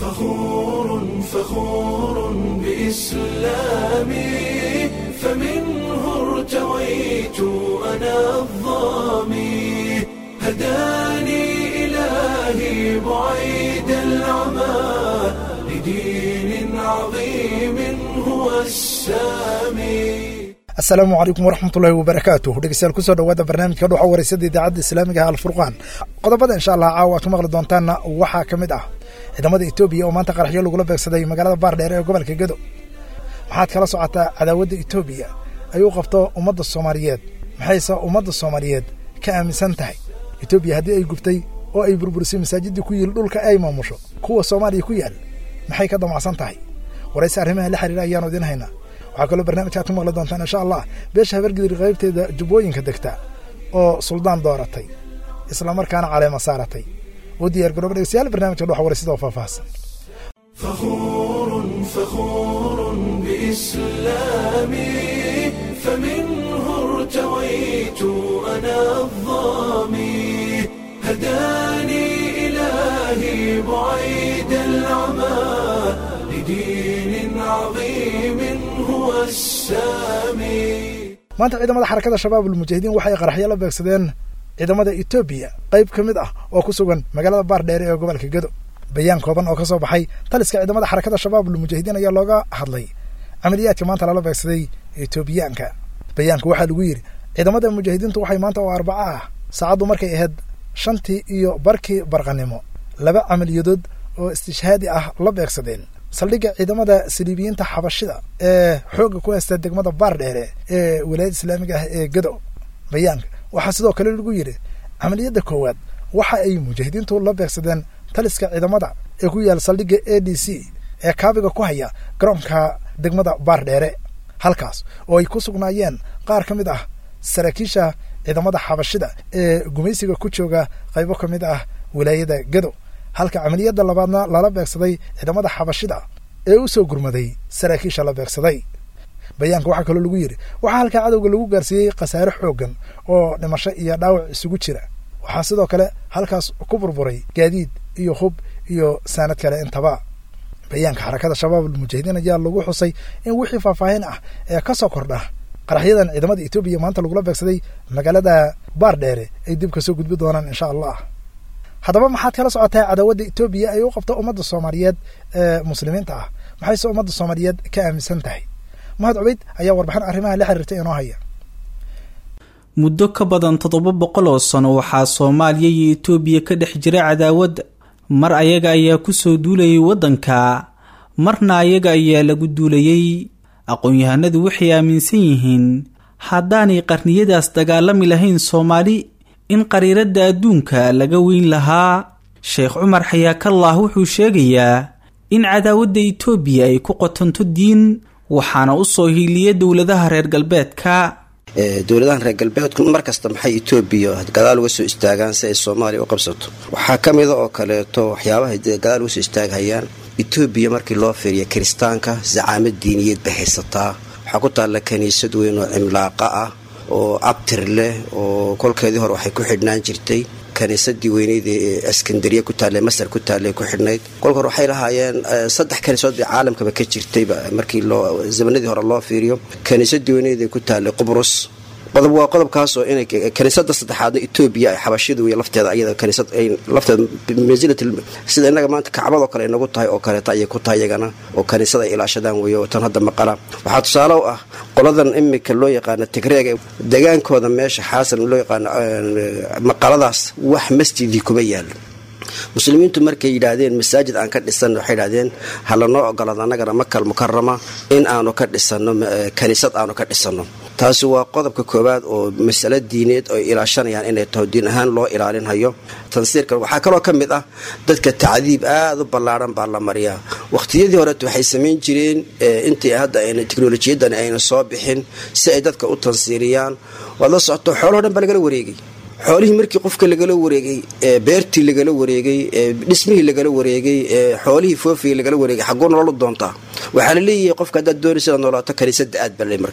فخور فخور بإسلامي فمنه ارتويت أنا الظامي هداني إلهي بعيد العمى لدين عظيم هو السامي asalaamu calaykum waraxmatullaahi wabarakaatuh dhegeystayaal kusoo dhawaada barnaamijka dhuxa wareysada idaacadda islaamiga ah alfurqaan qodobada insha allah caawa aad ku maqli doontaanna waxaa ka mid ah ciidamada etoobiya oo maanta qaraxyo lagula beegsaday magaalada baardheer ee gobolka gedo waxaad kala socotaa cadaawadda etoobiya ay u qabto ummadda soomaaliyeed maxayse ummadda soomaaliyeed ka aaminsan tahay etoobiya haddii ay gubtay oo ay burburisay masaajidii ku yiil dhulka ay maamusho kuwa soomaaliya ku yaal maxay ka damacsan tahay warayse arrimaha la xiriira ayaanu idiin haynaa waxaa kaloo barnaamijka aad ku maqli doontaan insha allah beesha habargidir qaybteeda jubbooyinka degta oo suldaan dooratay islamarkaana caleema saaratay u diyaar garooba dhegeystayaal barnaamijka dhuxa wareysida oo faahfaahsan فخور فخور بإسلامي فمنه ارتويت أنا الظامي هداني إلهي بعيد العمى لدين عظيم هو السامي maanta ciidamada xarakada shabaab ulmujaahidiin waxay qaraxyo la beegsadeen ciidamada etoobiya qayb ka mid ah oo ku sugan magaalada baardheere ee gobolka gedo bayaan kooban oo ka soo baxay taliska ciidamada xarakada shabaab ulmujaahidiin ayaa looga hadlay camaliyaadka maanta lala beegsaday etoobiyaanka bayaanka waxaa lagu yidhi ciidamada mujaahidiintu waxay maanta oo arbaco ah saacaddu markay ahayd shantii iyo barkii barqanimo laba camaliyadood oo istishhaadi ah la beegsadeen saldhigga ciidamada saliibiyiinta xabashida ee xoogga ku haysta degmada baardheere ee wilaayada islaamiga ah ee gedo bayaanka waxaa sidoo kale lagu yidhi camaliyadda koowaad waxa ay mujaahidiintu la beegsadeen taliska ciidamada ee ku yaal saldhigga a d c ee kaabiga ku haya garoonka degmada baardheere halkaas oo ay ku sugnaayeen qaar ka mid ah saraakiisha ciidamada xabashida ee gumaysiga ku jooga qaybo ka mid ah wilaayada gedo halka camaliyadda labaadna lala beegsaday ciidamada xabashida ee u soo gurmaday saraakiisha la beegsaday bayaanka waxaa kaloo lagu yidhi waxaa halkaa cadowga lagu gaarsiiyey khasaare xooggan oo dhimasho iyo dhaawac isugu jira waxaa sidoo kale halkaas ku burburay gaadiid iyo hub iyo saanad kale intaba bayaanka xarakada shabaab almujaahidiin ayaa lagu xusay in wixii faahfaahin ah ee ka soo kordha qaraxyadan ciidamada etoobiya maanta lagula beegsaday magaalada baardheere ay dib kasoo gudbi doonaan insha allah haddaba maxaad kala socotaa cadaawadda etoobiya ay u qabto ummadda soomaaliyeed ee muslimiinta ah maxayse ummadda soomaaliyeed ka aaminsan tahay mahad cubayd ayaa warbixin arrimaha la xiriirtay inoo haya muddo ka badan toddoba boqol oo sano waxaa soomaaliya iyo etoobiya ka dhex jira cadaawadda mar ayaga ayaa kusoo duulayay waddanka marna ayaga ayaa lagu duulayay aqoon-yahanadu waxay aaminsan yihiin haddaanay qarniyadaas dagaalami lahayn soomaali in qariiradda adduunka laga weyn lahaa sheekh cumar xayaakallah wuxuu sheegayaa in cadaawadda etoobiya ay ku qotonto diin waxaana u soo hiiliya dowladaha reer galbeedka dowladahan reer galbeedku mar kasta maxay etoobiya gadaal uga soo istaagaan si ay soomaaliya u qabsato waxaa ka mida oo kaleeto waxyaabahay gadaal uga soo istaaghayaan etoobiya markii loo fiiriya kiristaanka zacaamad diiniyeed bay haysataa waxaa ku taalla kiniisad weyn oo cimlaaqa ah oo abtir leh oo kolkeedii hore waxay ku xidhnaan jirtay kaniisadii weyneyd ee askandariya ku taalla masar ku taalla ku xidhnayd kolka hore waxay lahaayeen saddex kaniisood bay caalamkaba ka jirtayba markii loo zamanadii hore loo fiiriyo kaniisadii weyneyd ee ku taallay qubrus qodob waa qodobkaasoo inay kaniisada saddexaadna etoobiya ay xabashida wey lafteeda ayada kaniisad ay lafteeda mansilat sida innaga maanta kacbadoo kale inagu tahay oo kaleeta ayay ku tahay iyagana oo kaniisada ay ilaashadaan weeye oo tan hadda maqala waxaa tusaale u ah qoladan imika loo yaqaano tigreega degaankooda meesha xaasan loo yaqaano maqaladaas wax masjidii kuma yaalo muslimiintu markay yidhaahdeen masaajid aan ka dhisan waxay yidhahdeen ha lanoo ogolaado annagana makal mukarama in aanu ka dhisano kaniisad aanu ka dhisano taasi waa qodobka koowaad oo masalo diineed oo ilaashanayaan inay taho diin ahaan loo ilaalinhayo tansiirka waxaa kaloo ka mid ah dadka tacdiib aada u ballaaran baa la mariyaa waqhtiyadii horeet waxay samayn jireen intii hadda ayna teknolojiyadani ayna soo bixin si ay dadka u tansiiriyaan waad la socoto xoolahoo dhan baa lagala wareegay xoolihii markii qofka lagala wareegay beertii lagala wareegay dhismihii lagala wareegay xoolihii foofii lagala wareegay xagguu nololu doontaa waxaa la leeyahay qofka haddaad doonaysa inaad noolaato kaniisada aad bale marka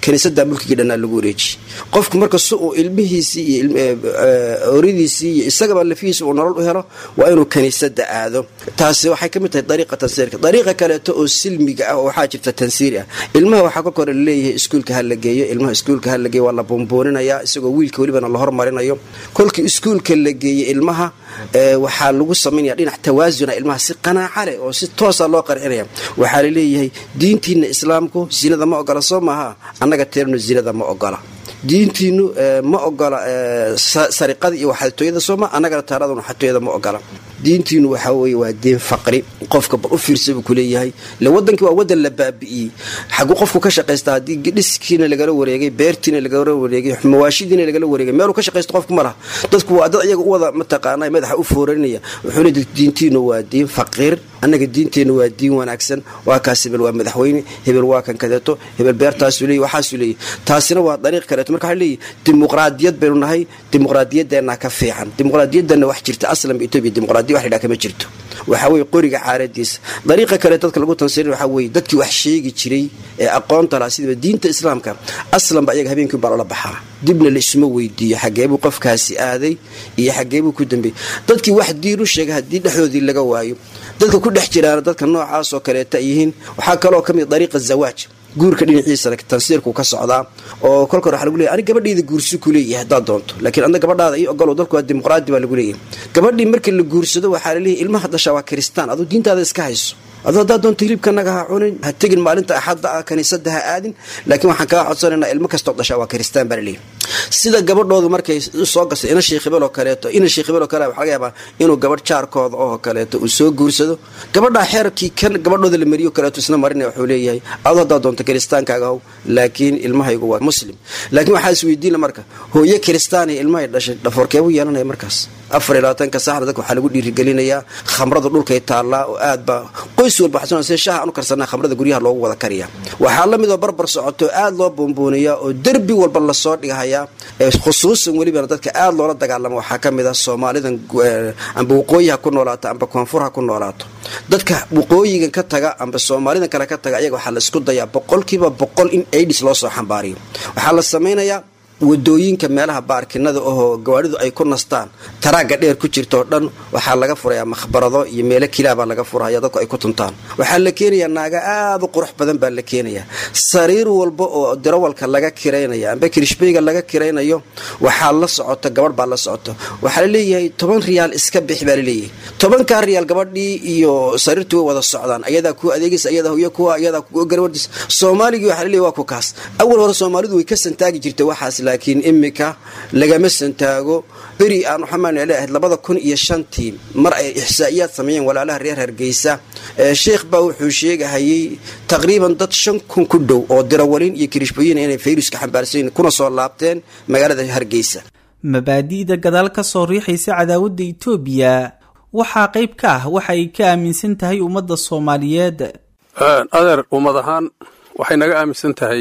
kiniisadda mulkigii dhannaa lagu wareejiyey qofku marka si uu ilmihiisii iyo oridiisii iyo isagaba lafihiisa uu nolol u helo waa inuu kiniisadda aado taasi waxay ka mid tahay dariiqa tansiirka dariiqa kaleeto oo silmiga ah oo waxaa jirta tansiiri ah ilmaha waxaa kolka hore laleeyahay iskuulka ha la geeyo ilmaha iskuulka ha la geeyo waa la buunbuuninayaa isagoo wiilka welibana la hormarinayo kolkii iskuulka la geeyey ilmaha waxaa lagu samaynaya dhinac tawaasuna ilmaha si qanaaca leh oo si toosa loo qarcinaya waxaa laleeyahay diintiina islaamku zinada ma ogola soo maaha annaga teerno zinada ma ogola diintiinu ma ogola sariqada iyo waxatooyada sooma annagana taaraduna waxatooyada ma ogola diintiinu waxaa weye waa diin faqri qofka bal u fiirsa buu kuleeyahay ile wadankii waa wadan la baabi'iyey xaguu qofku ka shaqaysta haddii dhiskiina lagala wareegay beertiina lagala wareegay mawaashidiina lagala wareegay meeluu ka shaqaysto qofku ma laha dadku waa dad iyaga u wada mataqaana madaxa u foorarinaya wuxuu le diintiinu waa diin faqiir annaga diinteennu waa diin wanaagsan waa kaas hebel waa madaxweyne hebel waa kan kadeeto hebel beertaasuu leeyay waxaasuu leeyay taasina waa dariiq kaleeto marka waxaa leeyahy dimuqraadiyad baynu nahay dimuqraadiyadeennaa ka fiican dimuqraadiyadanna wax jirta aslanba etoobiya dimuqraadiya wax la yidhaha kama jirto waxaa weeye qoriga caaradiisa dariiqa kale dadka lagu tansirin waxaa weeye dadkii wax sheegi jiray ee aqoonta laha sidaba diinta islaamka aslanba iyaga habeenkii baa loola baxaa dibna la isuma weydiiyo xageebuu qofkaasi aaday iyo xageebuu ku dambeeyey dadkii wax diin u sheegay haddii dhexdoodii laga waayo dadka ku dhex jiraana dadka noocaas oo kaleeta ay yihiin waxaa kaloo ka mid dariiqa zawaaj guurka dhinaciisana tansiirku ka socdaa oo kolka hore waxa lagu leeyahy ani gabadhayda guursi ku leeyahay haddaad doonto laakiin adna gabadhaada ii ogolow dalku waa dimuqraadi baa lagu leeyahay gabadhii markii la guursado waxaa laleeyahay ilmaha dhashaa waa kiristaan aduu diintaada iska hayso aduu haddaad doonto hilibkanaga ha cunin ha tegin maalinta axadda ah kaniisadda ha aadin laakiin waxaan kaa codsanaynaa ilmo kastoo dhashaa waa kiristaan baa laleeyahay sida gabadhoodu markay soo gasay ina sheekh oo kaleeto ina sheekh oo kale waxa laga yaabaa inuu gabadh jaarkooda oo kaleeto uu soo guursado gabadhaa xeerkii kan gabadhooda la mariyo kaleeto isna marinaya wuxuu leeyahay aduu haddaad doonto kiristaankaaga how laakiin ilmahaygu waa muslim laakiin waxaa isweydiina marka hooyo kiristaan iyo ilmahay dhashay dhafoorkeebuu yeelanaya markaas afar iyo labaatanka saxna dadka waxaa lagu dhiirigelinayaa khamrada dhulkay taallaa oo aad baa qoys walba xasuuna sida shaaha aan u karsanaa khamrada guryaha loogu wada kariya waxaa la mid oo barbar socoto aad loo buunbuuniyaa oo derbi walba lasoo dhigahayaa khusuusan welibana dadka aad loola dagaalamo waxaa ka mid ah soomaalidan amba waqooyi ha ku noolaato amba koonfur ha ku noolaato dadka waqooyigan ka taga amba soomaalidan kale ka taga ayaga waxaa la isku dayaa boqolkiiba boqol in aidis loo soo xambaariyo waxaa la samaynayaa wadooyinka meelaha baarkinada ahoo gawaadhidu ay ku nastaan taraagga dheer ku jirtaoo dhan waxaa laga furayaa makhbarado iyo meelo kilaabaa laga furaya dadku ay ku tuntaan waxaa la keenayaa naaga aad u qurux badan baa la keenayaa sariir walba oo dirawalka laga kiraynaya amba kirishbeyga laga kiraynayo waxaa la socota gabadh baa la socota waxaa laleeyahay toban riyaal iska bix baa laleeyahay tobankaa riyaal gabadhii iyo sariirtu way wada socdaan ayadaa ku adeegaysa ayadaa hoyo kuwa ayadaa garwadis soomaaligii waxaa laleeyahy waa ku kaas awal hore soomaalidu way ka santaagi jirtay waxaas laakiin imika lagama santaago beri aan waxamaan leeahayd labada kun iyo shantii mar ay ixsaa'iyaad sameeyeen walaalaha reer hargeysa sheekh baa wuxuu sheegahayay taqriiban dad shan kun ku dhow oo dirawalin iyo kirishbooyin inay fayruska xambaarsan kuna soo laabteen magaalada hargeysa mabaadi'da gadaal ka soo riixaysa cadaawadda itoobiya waxaa qayb ka ah waxa ay ka aaminsan tahay ummadda soomaaliyeed adeer ummad ahaan waxay naga aaminsan tahay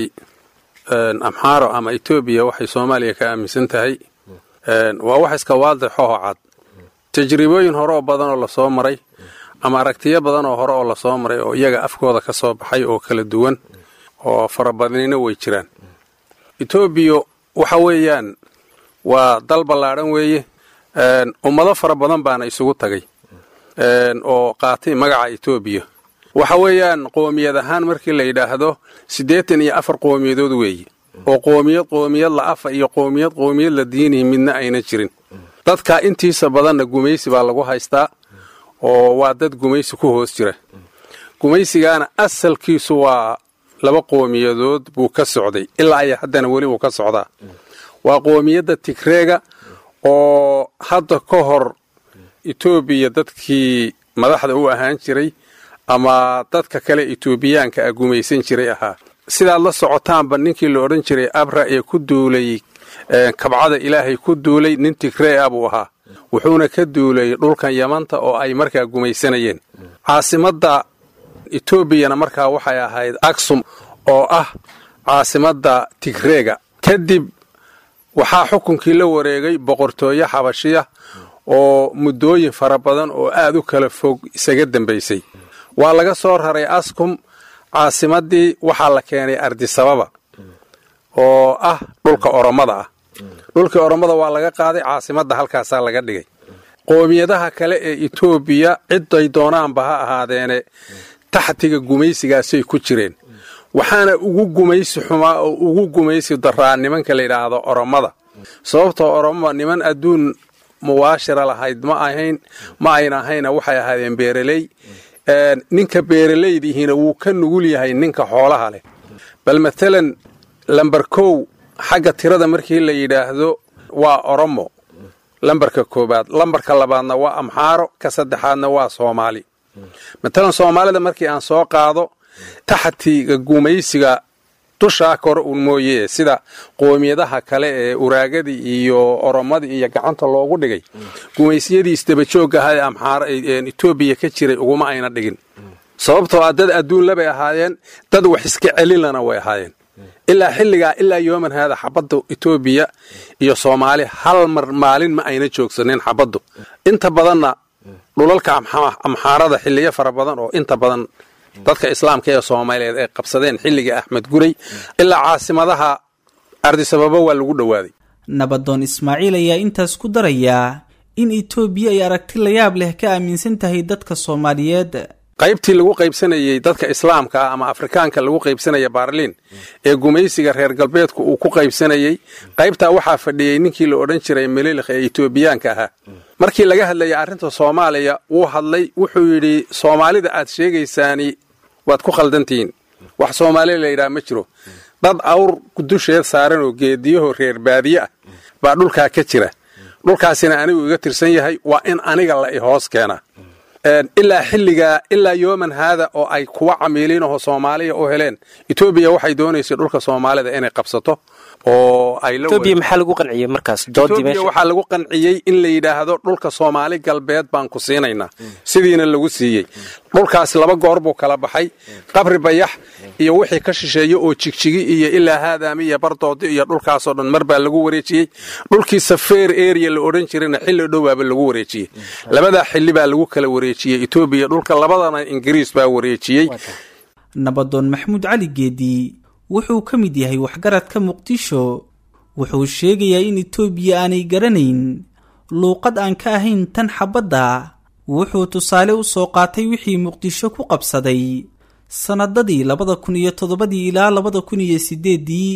amxaaro ama etoobiya waxay soomaaliya ka aaminsan tahay waa wax iska waadixoo cad tajribooyin hore oo badan oo lasoo maray ama aragtiyo badan oo hore oo lasoo maray oo iyaga afkooda ka soo baxay oo kala duwan oo farabadnina way jiraan etoobiya waxa weeyaan waa dal ballaadhan weeye ummado fara badan baana isugu tagay oo qaatay magaca etoobiya waxa weeyaan qoomiyad ahaan markii la yidhaahdo siddeetan iyo afar qoomiyadood weeye oo qoomiyad qoomiyad la afa iyo qoomiyad qoomiyad la diinihi midna ayna jirin dadka intiisa badanna gumaysi baa lagu haystaa oo waa dad gumaysi ku hoos jira gumaysigaana asalkiisu waa laba qoomiyadood buu ka socday ilaa ay haddana weli uu ka socdaa waa qoomiyadda tigreega oo hadda ka hor etoobiya dadkii madaxda u ahaan jiray ama dadka kale etoobiyaanka a gumaysan jiray ahaa sidaad la socotaanba ninkii la odhan jiray abra ee ku duulay kabcada ilaahay ku duulay nin tigree ah buu ahaa wuxuuna ka duulay dhulkan yamanta oo ay markaa gumaysanayeen caasimadda etoobiyana markaa waxay ahayd aksum oo ah caasimadda tigreega kadib waxaa xukunkii la wareegay boqortooyo xabashiya oo muddooyin fara badan oo aad u kala fog isaga dambaysay waa laga soo raray askum caasimaddii waxaa la keenay ardisababa oo ah dhulka oromada ah dhulkii oromada waa laga qaaday caasimadda halkaasaa laga dhigay qoomiyadaha kale ee etoobiya ciday doonaanba ha ahaadeene taxtiga gumaysigaasay ku jireen waxaana ugu gumaysi xumaa oo ugu gumaysi daraa nimanka la yidhaahdo oromada sababtoo oromo niman adduun muwaashira lahayd ma ahayn ma ayna ahayna waxay ahaadeen beeraley ninka beeralaydihiina wuu ka nugul yahay ninka xoolaha leh bal matalan lamber kow xagga tirada markii la yidhaahdo waa oromo lambarka koobaad lambarka labaadna waa amxaaro ka saddexaadna waa soomaali matalan soomaalida markii aan soo qaado taxtiga gumaysiga dushaa kore uun mooye sida qoomiyadaha kale ee uraagadii iyo oromadii iyo gacanta loogu dhigay gumaysiyadii isdabajoogga ahaa ee amxaaro etoobiya ka jiray uguma ayna dhigin sababtoo ah dad adduunla bay ahaayeen dad wax iska celinlana way ahaayeen ilaa xilligaa ilaa yooman haada xabadda etoobiya iyo soomaali hal mar maalin ma ayna joogsanin xabaddu inta badanna dhulalka amxaarada xilliyo fara badan oo inta badan dadka islaamka ee soomaaliyeed ay qabsadeen xilligii axmed guray ilaa caasimadaha ardisababo waa lagu dhowaaday nabadoon ismaaciil ayaa intaas ku darayaa in etoobiya ay aragti layaab leh ka aaminsan tahay dadka soomaaliyeed qaybtii lagu qaybsanayey dadka islaamka ah ama afrikaanka lagu qaybsanaya baarliin ee gumaysiga reer galbeedku uu ku qaybsanayey qaybtaa waxaa fadhiyey ninkii la odhan jiray melilkh ee etoobiyaanka ahaa markii laga hadlayay arrinta soomaaliya wuu hadlay wuxuu yidhi soomaalida aad sheegaysaani waad ku khaldantihiin wax soomaaliya la yidhaha ma jiro dad awr dusheed saaran oo geediyaho reer baadiye ah baa dhulkaa ka jira dhulkaasina anigu iga tirsan yahay waa in aniga la i hoos keenaa ilaa xilligaa ilaa yooman haada oo ay kuwa camiiliinahoo soomaaliya u heleen etoobiya waxay doonaysay dhulka soomaalida inay qabsato oo ay maxaa lagu qanciyey markaas etoobiya waxaa lagu qanciyey in la yidhaahdo dhulka soomaali galbeed baan ku siinaynaa sidiina lagu siiyey dhulkaas laba goor buu kala baxay qabri bayax iyo wixii ka shisheeya oo jigjigi iyo ilaa haadaami iyo bardoodi iyo dhulkaasoo dhan mar baa lagu wareejiyey dhulkii safeer area la odhan jirayna xilli dhowaaba lagu wareejiyey labadaa xilli baa lagu kala wareejiyey etoobiya dhulka labadana ingiriis baa wareejiyey nabadoon maxamuud cali geedi wuxuu ka mid yahay waxgaradka muqdisho wuxuu sheegayaa in etoobiya aanay garanayn luuqad aan ka ahayn tan xabadda wuxuu tusaale u soo qaatay wixii muqdisho ku qabsaday sannadadii labada kun iyo toddobadii ilaa labada kun iyo sideeddii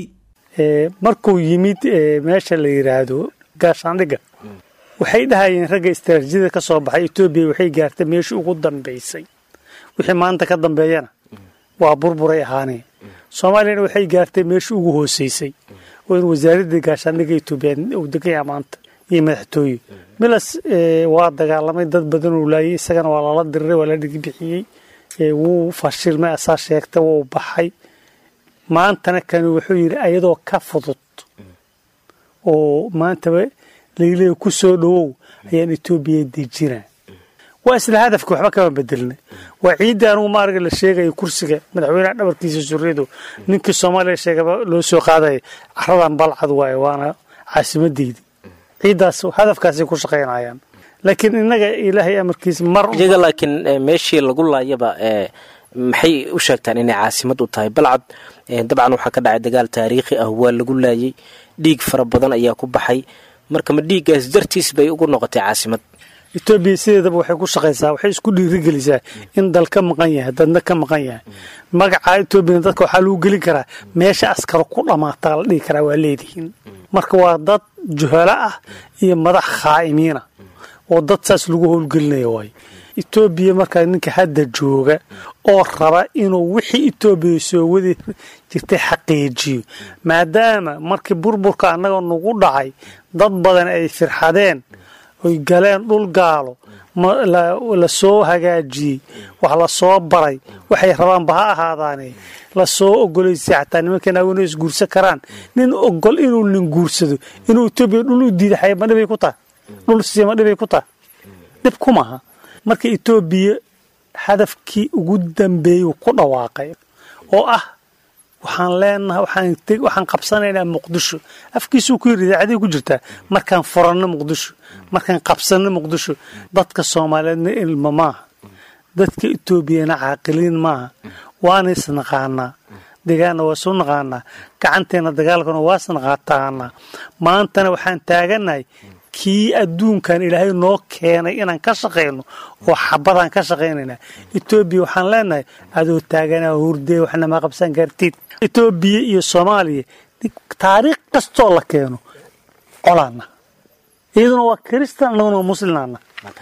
markuu yimid meesha la yidhaahdo gaashaandhigga waxay dhahayeen ragga istaraatiijiyada ka soo baxay etoobiya waxay gaartay meeshii ugu dambaysay wixii maanta ka dambeeyana waa burburay ahaanee soomaaliyana waxay gaartay meeshii ugu hooseysay oo in wasaaradda gaashaandhigga etoobiya uu degan yaha maanta iyo madaxtooye milas waa dagaalamay dad badan uu laayay isagana waa lala diriray waa la dhigibixiyey wuu fashilmay asaa sheegtay wuu baxay maantana kani wuxuu yidhi ayadoo ka fudud oo maantaba laileeya ku soo dhowow ayaan etoobiya dejinaa waa isla hadafka waxba kama bedelna waa ciiddii anugu maarga la sheegaya kursiga madaxweyneha dhabarkiisa suriyadu ninkii soomaaliya sheegaba loo soo qaadaya caradan balcad waaye waana caasimadeydi ciiddaas hadafkaasay ku shaqaynayaan laakiin innaga ilaahay amarkiisa mar iyaga laakiin meeshii lagu laayaba maxay u sheegtaan inay caasimad u tahay balcad dabcan waxaa ka dhacay dagaal taariikhi ah waa lagu laayay dhiig fara badan ayaa ku baxay marka ma dhiiggaas dartiis bay ugu noqotay caasimad etoobiya sideedaba waxay ku shaqaysaa waxay isku dhiirigelisaa in dal ka maqan yahay dadna ka maqan yahay magaca etoobiyana dadka waxaa lagu gelin karaa meesha askaro ku dhammaataa la dhihi karaa waa leedihiin marka waa dad juhalo ah iyo madax khaa'imiina oo dad saas lagu howlgelinaya waayo etoobiya markaa ninka hadda jooga oo raba inuu wixii etoobiya soo wadi jirtay xaqiijiyo maadaama markii burburka annaga nagu dhacay dad badan ay firxadeen oy galeen dhul gaalo la soo hagaajiyey wax la soo baray waxay rabaanba ha ahaadaane la soo ogolaysay xataa nimankan awena isguursan karaan nin ogol inuu nin guursado inuu etoobiya dhul u diida xaya ma dhibay ku tahay dhul siya ma dhibay ku tahay dhib ku maha marka etoobiya hadafkii ugu dambeeyuu ku dhawaaqay oo ah waxaan leenahay waxaan qabsanaynaa muqdisho afkiisuu ku yiri idaacadii ku jirtaa markaan furanno muqdisho markaan qabsanno muqdisho dadka soomaaliyeedna ilma maaha dadka etoobiyana caaqiliin maaha waana isnaqaanaa degaanna waa soo naqaanaa gacanteena dagaalkana waas naqaataanaa maantana waxaan taaganahay kii adduunkan ilaahay noo keenay inaan ka shaqayno oo xabadaan ka shaqaynayna etoobiya waxaan leenahay adoo taaganaa hurdee waxna ma qabsan kartid etoobiya iyo soomaaliya taariikh kastoo la keeno colaana iyaduna waa kiristan annaguna waa muslimaana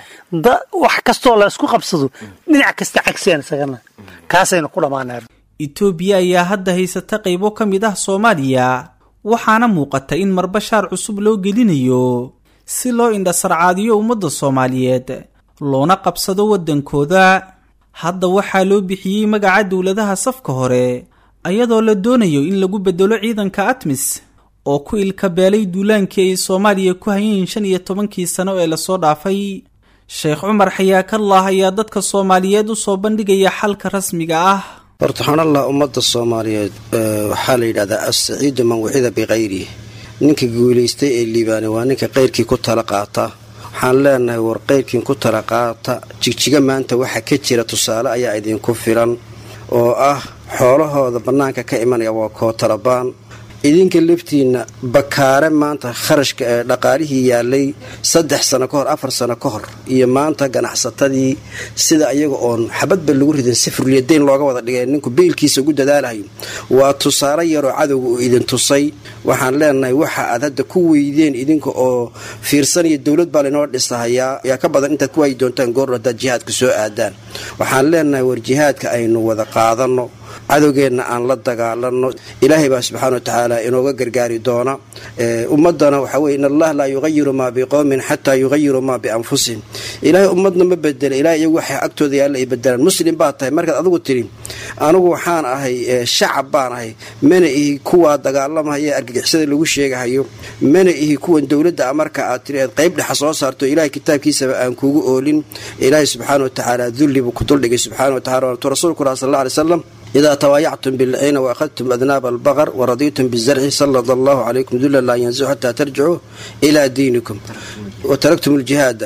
wax kastoo la isku qabsado dhinac kasta cagsiaan isagana kaasaynu ku dhammaanaa itoobiya ayaa hadda haysata qaybo ka mid ah soomaaliya waxaana muuqata in marbashaar cusub loo gelinayo si loo indhasarcaadiyo ummadda soomaaliyeed loona qabsado waddankooda hadda waxaa loo bixiyey magaca dowladaha safka hore ayadoo la doonayo in lagu beddelo ciidanka atmis oo ku ilkabeelay duulaankii ay soomaaliya ku hayeen shan iyo tobankii sano ee lasoo dhaafay sheekh cumar xayaakallah ayaa dadka soomaaliyeed u soo bandhigaya xalka rasmiga ah horta xonallah ummadda soomaaliyeed waxaa la yidhahdaa as-saciidu man wicida bikayrihi ninka guulaystay ee liibaane waa ninka qayrkii ku tala qaata waxaan leenahay war qayrkiin ku tala qaata jigjiga maanta waxa ka jira tusaale ayaa idinku filan oo ah xoolahooda bannaanka ka imanaya waa kootalabaan idinka laftiinna bakaare maanta kharashka ee dhaqaalihii yaalay saddex sano ka hor afar sano ka hor iyo maanta ganacsatadii sida iyaga oon xabadba lagu ridin sifurliyadayn looga wada dhigay ninku beylkiisa ugu dadaalahayo waa tusaale yaroo cadowga uu idin tusay waxaan leenahay waxa aad hadda ku weydeen idinka oo fiirsanaya dowlad baa laynoo dhisahayaa yaa ka badan intaad ku waayi doontaan goor haddaad jihaadka soo aadaan waxaan leenahay war jihaadka aynu wada qaadanno cadowgeenna aan la dagaalano ilaahay baa subxaana wa tacaala inooga gargaari doona ummadana waxaa weye in allah laa yuqayiru maa biqowmin xataa yuqayiru maa bianfusihim ilaahay ummadna ma bedela ilahay iyagu waxay agtooda yaalla ay bedelaan muslim baa tahay markaad adigu tidhi anigu waxaan ahay shacab baan ahay mana ihi kuwaa dagaalamahaya argagixisada lagu sheegahayo mana ihi kuwan dowladda marka aad tiri eed qayb dhexa soo saarto ilahay kitaabkiisaba aan kugu oolin ilaahay subxaana wa tacaala dulli buu ku duldhigay subxana wa tacala tu rasuulku lah sal alla alay slam idaa tawaayactum bilciina waakhadtum adnaaba albaqar waradiitum bizarci salada allahu calaykum dula laa yanzicu xataa tarjicuu ilaa diinikum wa taraktum ljihaada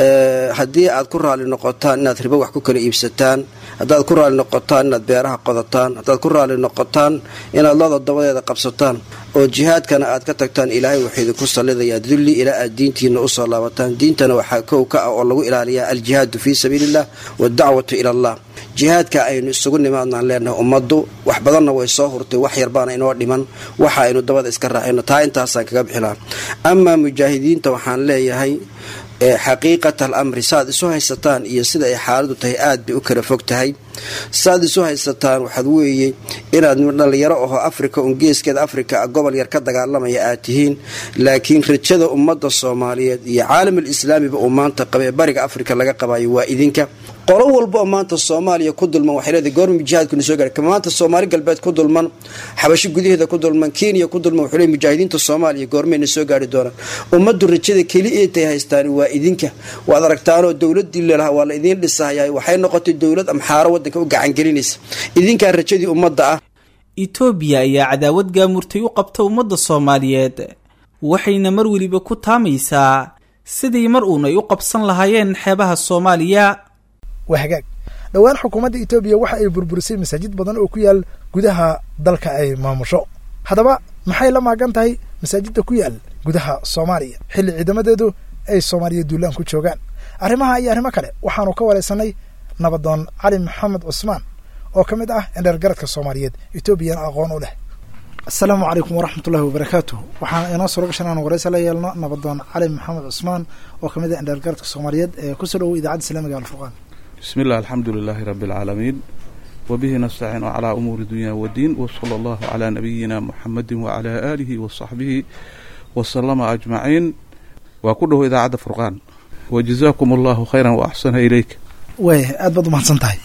haddii aad ku raali noqotaan inaad ribo wax ku kala iibsataan haddaad ku raali noqotaan inaad beeraha qodataan haddaad ku raali noqotaan inaad looda dabadeeda qabsataan oo jihaadkana aad ka tagtaan ilaahay wuxuu idinku sallidayaa dulli ilaa aad diintiina usoo laabataan diintana waxaa kow ka ah oo lagu ilaaliyaa aljihaadu fii sabiiliillah waadacwatu ila allah jihaadka aynu isugu nimaadnaan leenahay ummaddu wax badanna way soo hurtay wax yarbaana inoo dhiman waxa aynu dabada iska raacayno taa intaasaan kaga bixilaa amaa mujaahidiinta waxaan leeyahay xaqiiqata al amri saaad isu haysataan iyo sida ay xaaladu tahay aad bay u kala fog tahay saaad isu haysataan waxaad weeye inaad dhallinyaro aho afrika un geeskeeda afrika gobol yar ka dagaalamaya aad tihiin laakiin rajada ummadda soomaaliyeed iyo caalamul islaamiba uu maanta qaba ee bariga afrika laga qabayo waa idinka qolo walba oo maanta soomaaliya ku dulman waxay leedahay goorma jihaadkuna soo gaari maanta soomaali galbeed ku dulman xabasho gudaheeda ku dulman kenya ku dulman wuxuu leey mujaahidiinta soomaaliya goormayna soo gaari doonaan ummaddu rajada keli eetay haystaan waa idinka waad aragtaanoo dowladii lelaha waa la idiin dhisahaya waxay noqotay dowlad amxaaro wadanka u gacangelinaysa idinkaa rajadii ummadda ah itoobiya ayaa cadaawad gaamurtay u qabta ummadda soomaaliyeed waxayna mar weliba ku taamaysaa sidii mar uun ay u qabsan lahaayeen xeebaha soomaaliya waa hagaag dhowaan xukuumadda etoobiya waxa ay burburisay masaajid badan oo ku yaal gudaha dalka ay maamusho haddaba maxay la maagan tahay masaajidda ku yaal gudaha soomaaliya xilli ciidamadeedu ay soomaaliya duulaan ku joogaan arrimaha iyo arrimo kale waxaanu ka waraysanay nabadoon cali maxamed cusmaan oo ka mid ah indheergaradka soomaaliyeed etoobiyana aqoon u leh asalaamu calaykum waraxmatullahi wabarakaatu waxaan inoo suuro gashan aan waraysa la yeelno nabadoon cali maxamed cusmaan oo ka mid ah indheergaradka soomaaliyeed ee kusoo dhowow idaacadda islamiga alfurqaan bismi illah alxamdu lilaahi rabbi alcaalamiin wabihi nastaciinu calaa umuuri dunya wadiin wasala allahu calaa nabiyina muxamedin wacalaa aalihi wasaxbihi wasalama ajmaciin waa ku dhowo idaacadda furqaan wajazaakum allahu khayran wa axsana ileyk waaya aad baad umahadsan tahay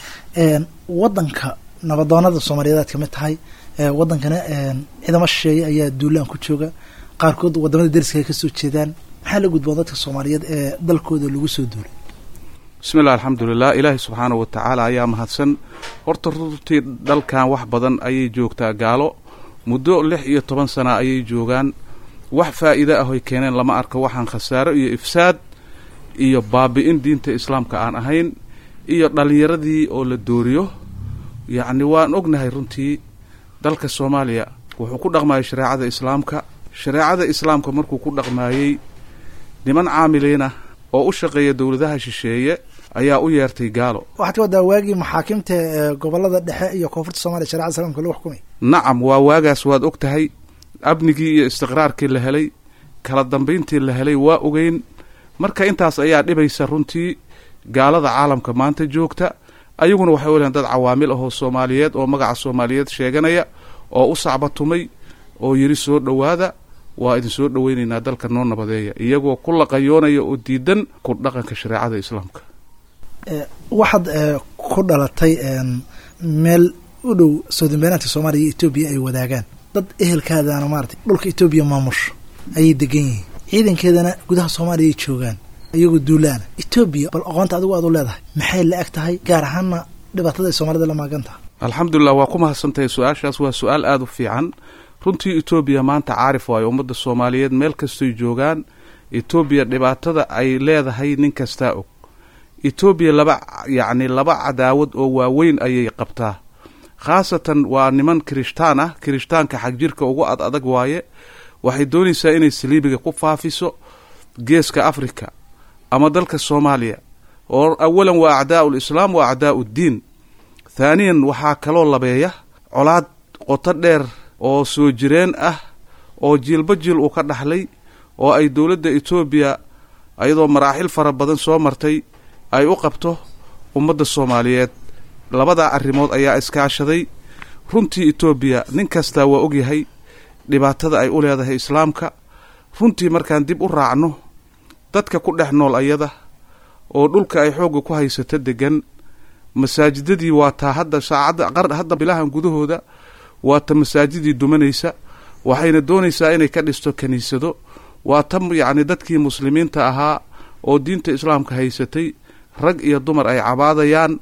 wadanka nabadoonada soomaaliyeed aad ka mid tahay wadankana ciidamo shisheeye ayaa duulaan ku jooga qaarkood wadamada deriska ay kasoo jeedaan maxaa la gudboon dadka soomaaliyeed ee dalkooda lagu soo duulay bismi illah alxamdulilah ilaahay subxaana wa tacaala ayaa mahadsan horta runtii dalkan wax badan ayay joogtaa gaalo muddo lix iyo toban sana ayay joogaan wax faa'iide ah oy keeneen lama arko waxaan khasaaro iyo ifsaad iyo baabi-in diinta islaamka aan ahayn iyo dhallinyaradii oo la dooriyo yacni waan ognahay runtii dalka soomaaliya wuxuu ku dhaqmayay shareecada islaamka shareecada islaamka markuu ku dhaqmaayey niman caamiliinah oo u shaqeeya dowladaha shisheeye ayaa u yeertay gaalo waxaad ka waddaa waagii maxaakimta ee gobolada dhexe iyo koonfurta soomaliya sharecada islaamka lagu xukumay nacam waa waagaas waad og tahay amnigii iyo istiqraarkii la helay kala dambayntii la helay waa ogeyn marka intaas ayaa dhibaysa runtii gaalada caalamka maanta joogta ayaguna waxay u lehan dad cawaamil ahoo soomaaliyeed oo magaca soomaaliyeed sheeganaya oo u sacbatumay oo yidhi soo dhowaada waa idin soo dhoweynaynaa dalka noo nabadeeya iyagoo ku laqayoonaya oo diidan ku dhaqanka shareecada islaamka waxaad ku dhalatay meel u dhow soodinbeanaadka soomaaliya iyo etoobiya ay wadaagaan dad ehelkaadana maarata dhulka etoobiya maamusho ayay degan yihiin ciidankeedana gudaha soomaaliya ay joogaan iyagoo duulaana etoobiya bal aqoonta adigu aad u leedahay maxay la eg tahay gaar ahaanna dhibaatada ay soomaalida la maagan tahay alxamdulilah waa ku mahadsantahay su-aashaas waa su-aal aada u fiican runtii etoobiya maanta caarif waayo ummadda soomaaliyeed meel kastoy joogaan etoobiya dhibaatada ay leedahay nin kastaa og etoobiya laba yacni laba cadaawad oo waaweyn ayay qabtaa khaasatan waa niman kirishtaan ah kirishtaanka xagjirka ugu ad adag waaye waxay doonaysaa inay saliibiga ku faafiso geeska africa ama dalka soomaaliya oo awalan waa acdaa'u lislaam wa acdaa'u ddiin thaaniyan waxaa kaloo labeeya colaad qoto dheer oo soo jireen ah oo jiilba jiil uu ka dhaxlay oo ay dowladda etoobiya ayadoo maraaxil fara badan soo martay ay u qabto ummadda soomaaliyeed labadaa arrimood ayaa iskaashaday runtii etoobiya nin kastaa waa ogyahay dhibaatada ay u leedahay islaamka runtii markaan dib u raacno dadka ku dhex nool ayada oo dhulka ay xoogga ku haysato degan masaajidadii waa taa hadda saacadda hadda bilahan gudahooda waa ta masaajidii dumanaysa waxayna doonaysaa inay ka dhisto kiniisado waa ta yacni dadkii muslimiinta ahaa oo diinta islaamka haysatay rag iyo dumar ay cabaadayaan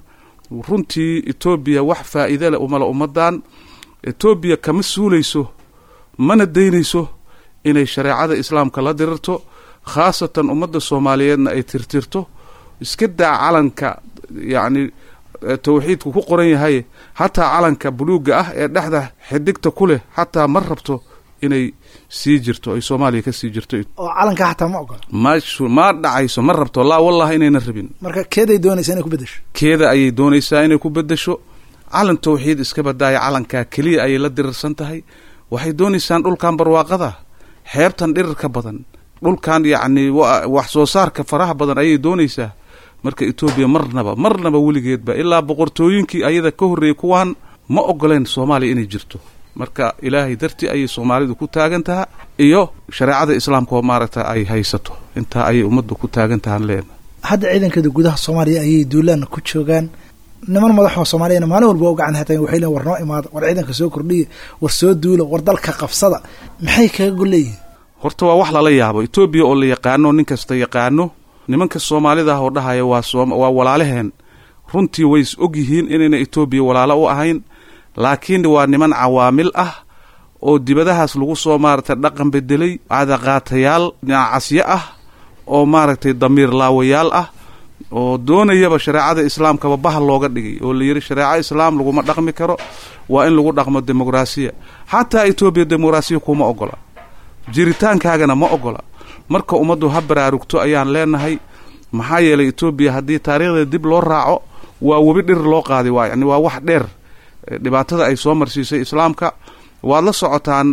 runtii etoobiya wax faa'iide leh umala ummadan etoobiya kama suulayso mana daynayso inay shareecada islaamka la dirirto khaasatan ummadda soomaaliyeedna ay tirtirto iska daa calanka yacni tawxiidku ku qoran yahay xataa calanka buluugga ah ee dhexda xidigta ku leh xataa ma rabto inay sii jirto ay soomaaliya ka sii jirto oo calanka xataa ma ogola masu ma dhacayso ma rabto laa wallahi inayna rabin marka keeday doonaysaa inay ku beddesho keeda ayay doonaysaa inay ku beddesho calan tawxiid iska badaaya calankaa keliya ayay la dirirsan tahay waxay doonaysaan dhulkan barwaaqada xeebtan dhirirka badan dhulkan yacni wax soo saarka faraha badan ayay doonaysaa marka etoobiya marnaba marnaba weligeedba ilaa boqortooyinkii ayada ka horreeyey kuwaan ma ogoleen soomaaliya inay jirto marka ilaahay dartii ayay soomaalidu ku taagan taha iyo shareecada islaamka oo maaragta ay haysato intaa ayay ummaddu ku taagan tahaan leena hadda ciidankeeda gudaha soomaaliya ayay duulaanna ku joogaan niman madaxoo soomaaliyana maalin walba u gacan hataan waxay leein war noo imaada war ciidanka soo kordhiya war soo duula war dalka qabsada maxay kaga golleeyihin horta waa wax lala yaabo etoobiya oo la yaqaano nin kasta yaqaano nimanka soomaalida ah oo dhahaya waa waa walaalaheen runtii way is og yihiin inayna etoobiya walaalo u ahayn laakiin waa niman cawaamil ah oo dibadahaas lagu soo maaragtay dhaqan bedelay cadaqaatayaal casyo ah oo maaragtay damiir laawayaal ah oo doonayaba shareecada islaamkaba bahal looga dhigay oo la yidhi shareeco islaam laguma dhaqmi karo waa in lagu dhaqmo dimuqraasiya xataa etoobiya dimuqraasiya kuma ogola jiritaankaagana ma ogola marka ummaddu ha baraarugto ayaan leenahay maxaa yeelay etoobiya haddii taariikhdeeda dib loo raaco waa webi dhir loo qaaday waa yani waa wax dheer dhibaatada ay soo marsiisay islaamka waad la socotaan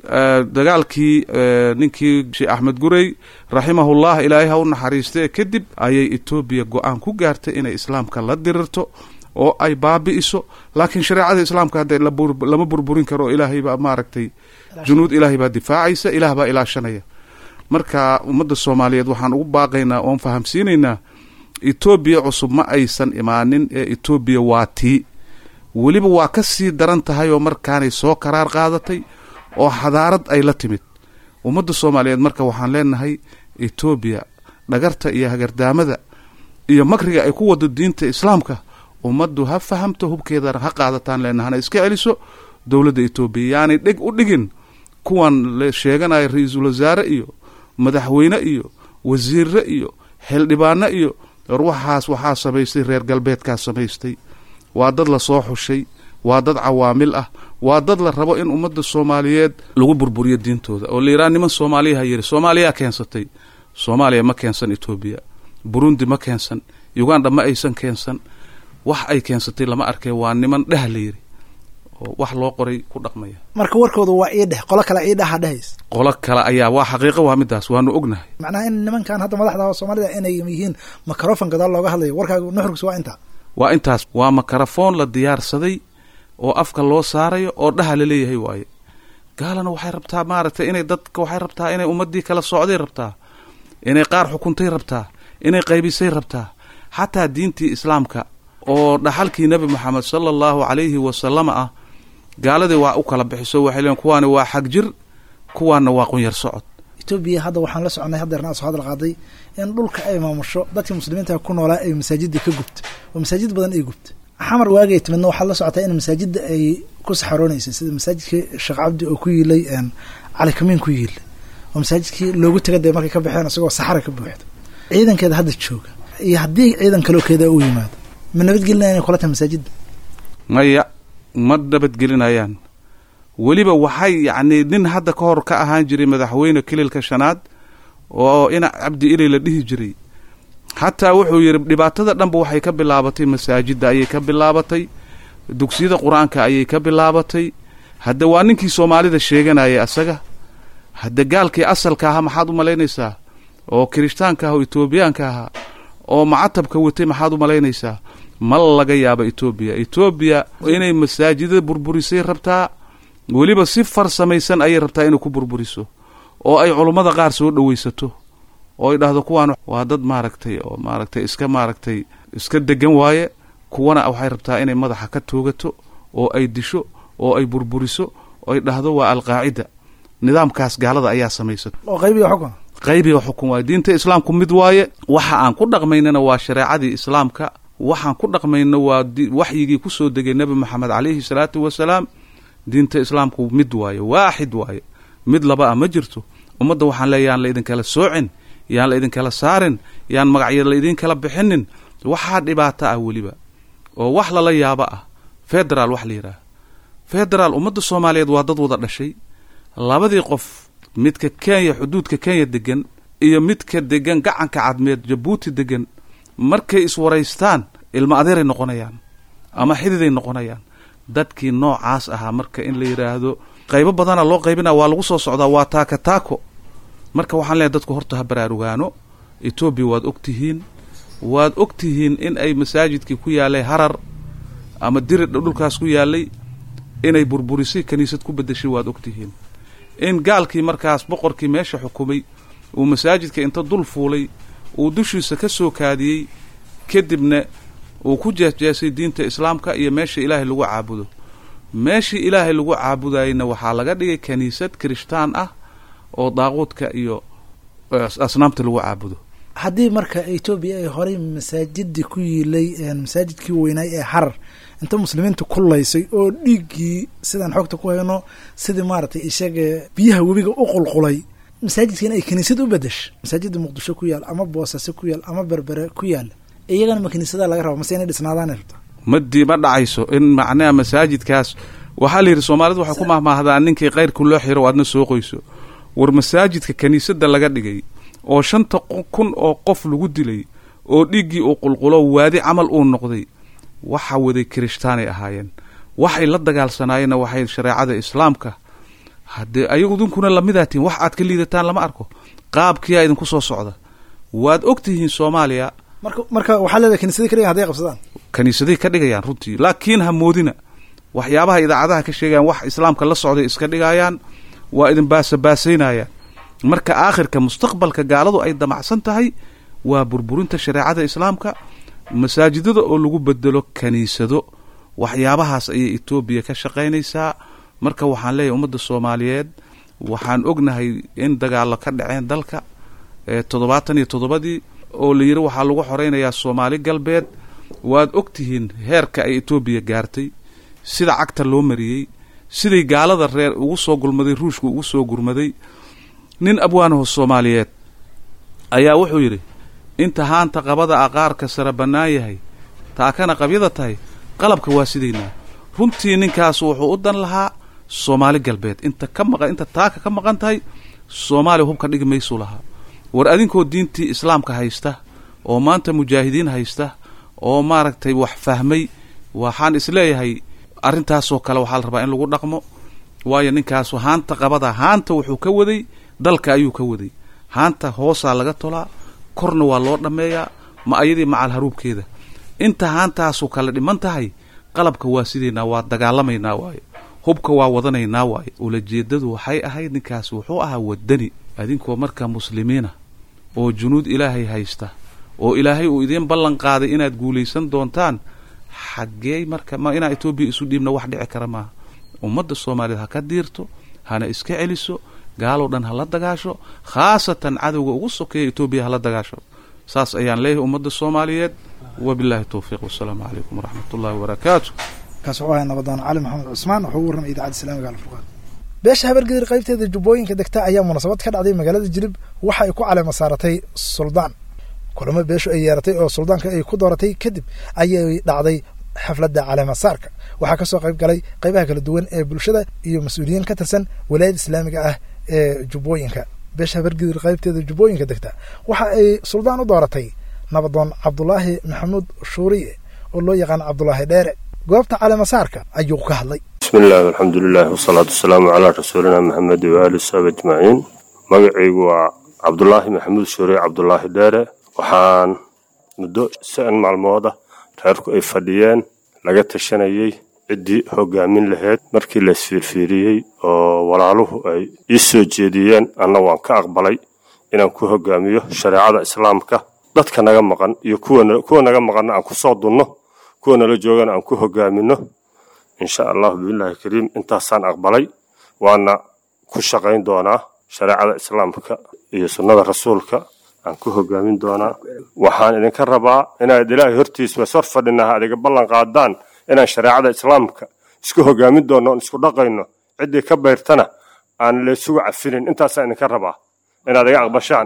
dagaalkii ninkii sheekh axmed gurey raximahullah ilaahay ha u naxariistee kadib ayay etoobiya go-aan ku gaartay inay islaamka la dirirto oo ay baabi'iso laakiin shareecada islaamka hadda lama burburin karo ilaahay baa maaragtay junuud ilaahay baa difaacaysa ilaah baa ilaashanaya marka ummadda soomaaliyeed waxaan ugu baaqaynaa oon fahamsiinaynaa etoobiya cusub ma aysan imaanin ee etoobiya waa tii weliba waa ka sii daran tahay oo markaanay soo karaar qaadatay oo xadaarad ay la timid ummadda soomaaliyeed marka waxaan leenahay etoobiya dhagarta iyo hagardaamada iyo makriga ay ku wado diinta islaamka ummaddu ha fahamto hubkeedana ha qaadataan leenahay hana iska celiso dowladda etoobiya yaanay dheg u dhigin kuwan la sheeganaya ra-iisul wasaare iyo madaxweyne iyo wasiirre iyo xildhibaano iyo war waxaas waxaa samaystay reer galbeedkaa samaystay waa dad lasoo xushay waa dad cawaamil ah waa dad la rabo in ummadda soomaaliyeed lagu burburiyo diintooda oo la yidhaha niman soomaaliyaha yidhi soomaaliyaa keensatay soomaaliya ma keensan etoobiya burundi ma keensan uganda ma aysan keensan wax ay keensatay lama arkay waa niman dheh la yidhi oo wax loo qoray ku dhaqmaya marka warkooda waa ii dheh qolo kale ii dhaha dhahays qolo kale ayaa waa xaqiiqo waa midaas waanu ognahay macnaha in nimankan hadda madaxda soomaalida inay yihiin makarofon gadaal looga hadlayo warkaaga nuxurkiis waa intaa waa intaas waa makarafoon la diyaarsaday oo afka loo saarayo oo dhaha la leeyahay waaye gaalana waxay rabtaa maaragtay inay dadka waxay rabtaa inay ummaddii kala socday rabtaa inay qaar xukuntay rabtaa inay qaybisay rabtaa xataa diintii islaamka oo dhaxalkii nebi moxamed sala allahu calayhi wasalama ah gaaladii waa u kala bixiso waxay leeyiin kuwaani waa xag jir kuwaana waa qunyar socod etoobiya hadda waxaan la soconay haddeerna soo hadal qaaday in dhulka ay maamusho dadkii muslimiinta ku noolaa ay masaajidda ka gubta oo masaajid badan ay gubta xamar waagay timidna waxaad la socotaa in masaajidda ay ku saxaroonaysay sida masaajidkii sheekh cabdi oo ku yiilay cali kamiin ku yiilay oo masaajidkii loogu taga dee markay ka baxeen isagoo saxara ka buuxda ciidankeeda hadda jooga iyo haddii ciidan kalokeeda u yimaado ma nabadgelinaya inay kula tahay masaajidda maya ma nabadgelinayaan weliba waxay yacnii nin hadda ka hor ka ahaan jiray madaxweyne kililka shanaad oo ina cabdi ilay la dhihi jiray xataa wuxuu yidhi dhibaatada dhanba waxay ka bilaabatay masaajidda ayay ka bilaabatay dugsiyada qur-aanka ayay ka bilaabatay hadde waa ninkii soomaalida sheeganayay asaga hadde gaalkii asalka ahaa maxaad u malaynaysaa oo kirishtaanka ah oo etoobiyaanka ahaa oo macatabka watay maxaad u malaynaysaa ma laga yaaba etoobiya etoobiya inay masaajidada burburisay rabtaa weliba si farsamaysan ayay rabtaa inay ku burburiso oo ay culummada qaar soo dhowaysato oo ay dhahdo kuwaan waa dad maaragtay oo maaragtay iska maaragtay iska degan waaye kuwana waxay rabtaa inay madaxa ka toogato oo ay disho oo ay burburiso oo ay dhahdo waa alqaacida nidaamkaas gaalada ayaa samaysato oo qaybiga xukun qaybiga xukun waaye diinta islaamku mid waaye waxa aan ku dhaqmaynana waa shareecadii islaamka waxaan ku dhaqmayno waa waxyigii ku soo degay nebi moxamed calayhi salaatu wasalaam diinta islaamku mid waaye waaxid waaye mid laba ah ma jirto ummadda waxaan leeya yaan la idinkala soocin yaan la idinkala saarin yaan magacya la idinkala bixinin waxaa dhibaato ah weliba oo wax lala yaabo ah federaal wax la yidhaah federaal ummadda soomaaliyeed waa dad wada dhashay labadii qof midka kenya xuduudka kenya degan iyo midka degan gacanka cadmeed jabuuti degan markay iswaraystaan ilmo adeeray noqonayaan ama xididay noqonayaan dadkii noocaas ahaa marka in la yidhaahdo qaybo badana loo qaybina waa lagu soo socdaa waa taaka taako marka waxaan leeyahay dadku horta ha baraarugaano etoobiya waad og tihiin waad og tihiin in ay masaajidkii ku yaallay harar ama diridha dhulkaas ku yaallay inay burburisay kiniisad ku beddeshay waad og tihiin in gaalkii markaas boqorkii meesha xukumay uu masaajidka inta dul fuulay uu dushiisa ka soo kaadiyey kadibna uu ku jeesjeesay diinta islaamka iyo meesha ilaahay lagu caabudo meeshii ilaahay lagu caabudayna waxaa laga dhigay kiniisad kirishtaan ah oo daaquudka iyo asnaamta lagu caabudo haddii marka etoobiya ay horey masaajidii ku yiilay masaajidkii weynaay ee harar inta muslimiinta kullaysay oo dhiiggii sidaan xogta ku hayno sidii maaragtay isaga biyaha webiga u qulqulay masaajidkiina ay kiniisad u bedesha masaajida muqdisho ku yaal ama boosase ku yaal ama berbere ku yaal iyagana ma kiniisada laga raba mase inay dhisnaadaan rabta madii ma dhacayso in macnaha masaajidkaas waxaa la yidhi soomaalidu waxay ku mahmaahdaa ninkii kayrku loo xiro aadna soo qoyso war masaajidka kiniisadda laga dhigay oo shanta kun oo qof lagu dilay oo dhiiggii uu qulqulo waadi camal uu noqday waxa waday kirishtaanay ahaayeen waxay la dagaalsanaayeenna waxay shareecada islaamka haddee ayagu idinkuna lamidaatiin wax aad ka liidataan lama arko qaabkiyaa idinku soo socda waad og tihiin soomaaliya marka marka waxaa leedahay kiniisadii ka dhigan haday qabsadaan kiniisaday ka dhigayaan runtii laakiin ha moodina waxyaabaha idaacadaha ka sheegayaan wax islaamka la socday iska dhigayaan waa idin baasabaasaynayaan marka aakhirka mustaqbalka gaaladu ay damacsan tahay waa burburinta shareecada islaamka masaajidada oo lagu bedelo kiniisado waxyaabahaas ayay etoobiya ka shaqaynaysaa marka waxaan leeyahay ummadda soomaaliyeed waxaan ognahay in dagaallo ka dhaceen dalka toddobaatan iyo toddobadii oo la yidhi waxaa lagu xoraynayaa soomaali galbeed waad og tihiin heerka ay etoobiya gaartay sida cagta loo mariyey siday gaalada reer ugu soo gulmaday ruushka ugu soo gurmaday nin abwaanaho soomaaliyeed ayaa wuxuu yidhi inta haanta qabada aqaarka sara bannaan yahay taakana qabyada tahay qalabka waa sidaynaa runtii ninkaas wuxuu u dan lahaa soomaali galbeed inta ka maqan inta taaka ka maqan tahay soomaaliya hubka dhigi maysuu lahaa war adinkoo diintii islaamka haysta oo maanta mujaahidiin haysta oo maaragtay wax fahmay waxaan isleeyahay arrintaasoo kale waxaa la rabaa in lagu dhaqmo waayo ninkaasu haanta qabada haanta wuxuu ka waday dalka ayuu ka waday haanta hoosaa laga tolaa korna waa loo dhammeeyaa ma ayadii macal haruubkeeda inta haantaasu kale dhiman tahay qalabka waa sidaynaa waa dagaalamaynaa waayo hubka waa wadanaynaa waayo ulajeedadu waxay ahayd ninkaasi wuxuu ahaa wadani adinkoo markaa muslimiina oo junuud ilaahay haysta oo ilaahay uu idiin ballan qaaday inaad guulaysan doontaan xaggee marka ma inaa etoobiya isu dhiibna wax dhici kara maaha ummadda soomaaliyeed ha ka diirto hana iska celiso gaaloo dhan ha la dagaasho khaasatan cadowga ugu sokeeya etoobiya hala dagaasho saas ayaan leeyahay ummadda soomaaliyeed wabillahi towfiiq wasalaamu calaykum waraxmat ullahi wabarakaatu kaas wuxuu ahay nabadoon cali maxamed cusmaan wuxuu u warramay idaacadda islamiga alfurqaan beesha habargedir qaybteeda jubbooyinka degta ayaa munaasabad ka dhacday magaalada jilib waxa ay ku caleema saaratay suldaan kulamo beeshu ay yeeratay oo suldaanka ay ku dooratay kadib ayay dhacday xafladda caleemasaarka waxaa ka soo qayb galay qaybaha kala duwan ee bulshada iyo mas-uuliyiin ka tirsan walaayada islaamiga ah ee jubbooyinka beesha habargedir qaybteeda jubbooyinka degta waxa ay suldaan u dooratay nabadoon cabdulaahi maxamuud shuuriye oo loo yaqaan cabdulaahi dheere goobta caleemasaarka ayuu ka hadlay bismi illaahi alxamdu lilahi wasalaatu wasalaamu calaa rasuulina maxamed waaali saxbi ajmaciin magacaygu waa cabdulaahi maxamuud shuuriye cabdulaahi dheere waxaan muddo shan maalmooda reerku ay fadhiyeen laga tashanayey ciddii hogaamin lahayd markii la isfiirfiiriyey oo walaaluhu ay ii soo jeediyeen anna waan ka aqbalay inaan ku hogaamiyo shareecada islaamka dadka naga maqan iyo kuwa naga maqanna aan ku soo dunno kuwa nala joogana aan ku hogaamino insha allahu biillahi kariim intaasaan aqbalay waana ku shaqayn doonaa shareecada islaamka iyo sunnada rasuulka aan ku hogaamin doonaa waxaan idinka rabaa inaad ilaahay hortiisa sor fadhinaha adiga ballan qaadaan inaan shareecada islaamka isku hogaamin doonno oon isku dhaqayno ciddii ka bayrtana aan laysugu cafinin intaasaan idinka rabaa inaad iga aqbashaan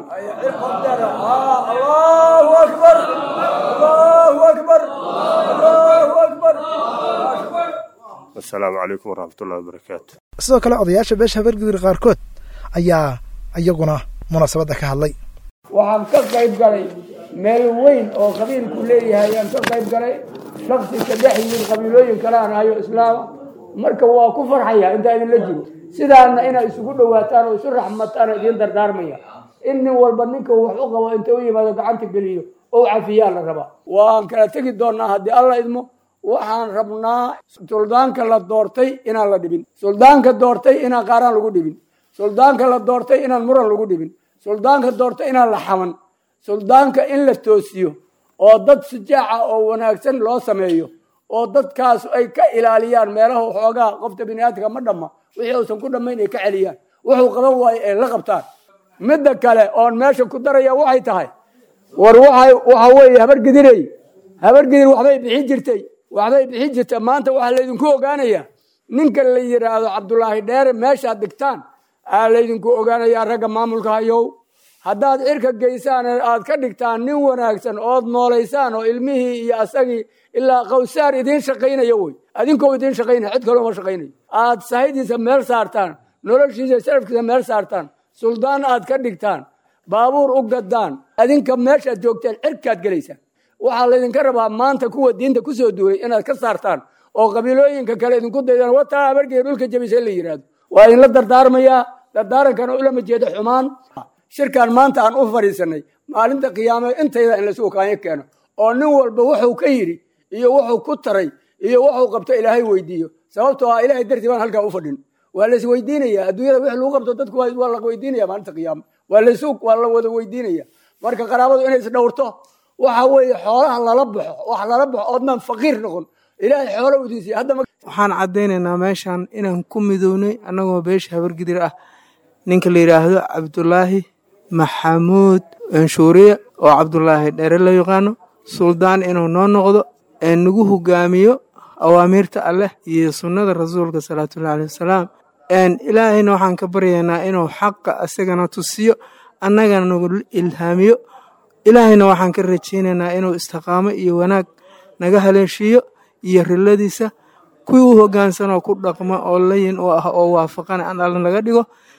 asalaamu calaykum waraxmatullahi wabarakaatu sidoo kale odayaasha beesha habargedir qaarkood ayaa iyaguna munaasabadda ka hadlay waxaan ka qayb galay meel weyn oo qabiilku leeyahay ayaan ka qayb galay shaksi ka dhex yimid qabiilooyin kale aan ahayo islaama marka waa ku farxaya intaa idinla jiro sidaana inay isugu dhowaataan oo isu raxmataan oo idiin dardaarmaya in nin walba ninka wax u qabo inta u yimaado gacanta geliyo oo cafiyaa la rabaa waan kala tegi doonaa haddii alla idmo waxaan rabnaa suldaanka la doortay inaan la dhibin suldaanka doortay inaan qaaraan lagu dhibin suldaanka la doortay inaan muran lagu dhibin suldaanka doortay inaan la xaman suldaanka in la toosiyo oo dad sujaaca oo wanaagsan loo sameeyo oo dadkaas ay ka ilaaliyaan meelaha xoogaa qofta biniaadamka ma dhamma wixii uusan ku dhammayn ay ka celiyaan wuxuu qaban waayo ay la qabtaan midda kale oon meesha ku daraya waxay tahay war waxa weeye habargedirey habargedir waxbay bixin jirtay waxbay bixin jirta maanta waxaa laydinku ogaanaya ninka la yidhaahdo cabdulaahi dheere meeshaad dhigtaan aa laydinku ogaanayaa ragga maamulka hayow haddaad cirka geysaan aad ka dhigtaan nin wanaagsan ood noolaysaan oo ilmihii iyo asagii ilaa qawsaar idiin shaqaynaya wey adinkoo idiin shaqaynaya cid kaloo ma shaqaynayo aad sahidiisa meel saartaan noloshiisa sharafkiisa meel saartaan suldaan aad ka dhigtaan baabuur u gadaan adinka meeshaad joogteen cirkaad gelaysaan waxaa laydinka rabaa maanta kuwa diinta kusoo duulay inaad ka saartaan oo qabiilooyinka kale idinku daydaan wataa habargeeda dhulka jabisa in la yidhaahdo waa idinla dardaarmayaa dardaarankana ulama jeedo xumaan shirkan maanta aan u fadhiisanay maalinta qiyaame intayda in lasu kaanyo keeno oo nin walba wuxuu ka yidhi iyo wuxuu ku taray iyo wuxuu qabto ilaahay weydiiyo sababtoo ah ilahay dartii baan halkaa u fadhin waa la isweydiinaya adduunyada wix lagu qabto dadku waa la weydiinaya maalinta qiyaame waa lasu waa la wada weydiinaya marka qaraabadu inay isdhowrto waxa weeye xoolaha lala baxo wax lala baxo oodnaan faqiir noqon ilaahay xoola udiisiya hadda waxaan caddaynaynaa meeshan inaan ku midownay annagoo beesha habargidir ah ninka la yidhaahdo cabdulaahi maxamuud anshuuriye oo cabdulaahi dheere loo yaqaano suldaan inuu noo noqdo ee nagu hogaamiyo awaamiirta alleh iyo sunnada rasuulka salawaatullahi aleh wasalaam ilaahayna waxaan ka baryaynaa inuu xaqa asagana tusiyo annagana nagu ilhaamiyo ilaahayna waxaan ka rajaynaynaa inuu istiqaamo iyo wanaag naga haleeshiiyo iyo riladiisa kuwii u hogaansanoo ku dhaqma oo layin u ah oo waafaqana aan alla naga dhigo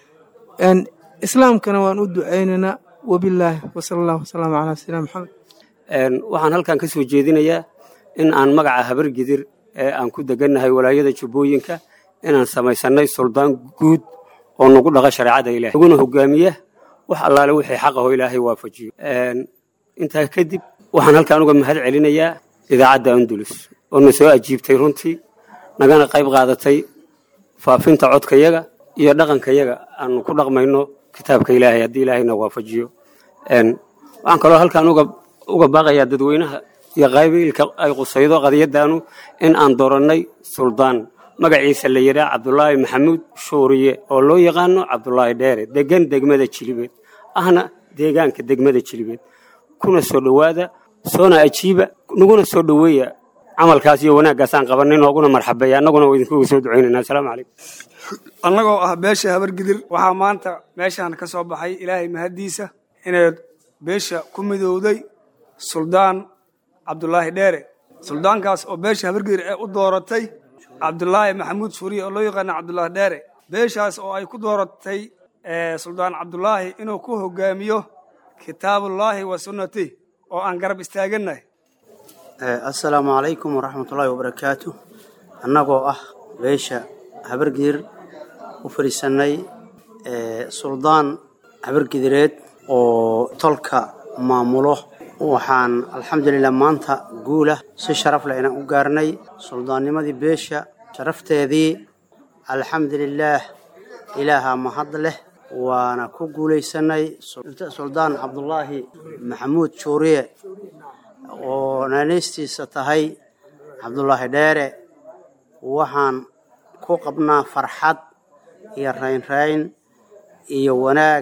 islaamkana waan u ducaynaynaa wabilaahi wasala allahu wasalaamu calaa sayidina maxamed waxaan halkan ka soo jeedinayaa in aan magaca habargidir ee aan ku degannahay walaayada jubbooyinka inaan samaysannay suldaan guud oo nagu dhaqa shareecada ilahay naguna hogaamiya wax allaale wixii xaqaho ilaahay waafajiyo intaa kadib waxaan halkaan uga mahad celinayaa idaacadda andulus oo na soo ajiibtay runtii nagana qayb qaadatay faafinta codkayaga iyo dhaqankayaga aanu ku dhaqmayno kitaabka ilaahay haddii ilaahayna waafajiyo waxaan kaloo halkaan uga baaqayaa dadweynaha iyo qaybiilka ay qusaydo qadiyadaanu in aan doorannay suldaan magaciisa la yidhaah cabdulaahi maxamuud shuuriye oo loo yaqaano cabdulaahi dheere degan degmada jilibeed ahna deegaanka degmada jilibeed kuna soo dhowaada soona ajiiba naguna soo dhoweeya camalkaas iyo wanaaggaasaan qabanay nooguna marxabeeya annaguna waa idinkuga soo ducaynayna asalaamu calaykum annagoo ah beesha habargidir waxaa maanta meeshaan ka soo baxay ilaahay mahaddiisa inay beesha ku midowday suldaan cabdulaahi dheere suldaankaas oo beesha habargidir ee u dooratay cabdulaahi maxamuud suuriye oo loo yaqaana cabdulaahi dheere beeshaas oo ay ku dooratay suldaan cabdulaahi inuu ku hogaamiyo kitaabullaahi wa sunnatih oo aan garab istaagannahay assalaamu calaykum waraxmatullaahi wabarakaatu annagoo ah beesha habargidir u fadhiisannay suldaan habargidireed oo tolka maamulo waxaan alxamdulilah maanta guulah si sharaf leh inaan u gaarnay suldaannimadii beesha sharafteedii alxamdulilaah ilaahaa mahad leh waana ku guulaysanay suldaan cabdulaahi maxamuud juuriye oo naanaystiisa tahay cabdulaahi dheere waxaan ku qabnaa farxad iyo raynrayn iyo wanaag